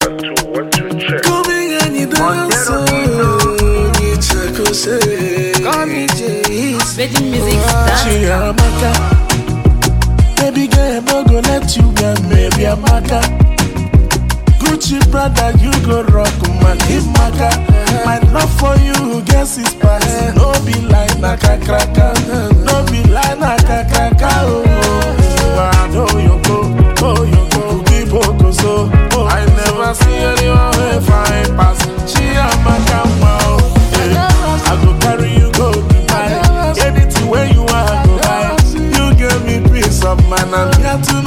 One, two, one, two, check. Coming and you dance, oh, you check, oh, say. Call me Jace. Virgin Music She dance. Amaka. Baby girl, no go let you get maybe Amaka. Gucci brother, you go rock my Maka. My love for you, guess is past. No be like naka kraka, no be like naka kraka. Oh, oh, I know you go, oh you go, keep on so. Oh, I never see anyone who fine pass. She Amaka, wow. Yeah. I go carry you go Dubai. Anything where you want, go buy. You give me peace of mind. I'm here to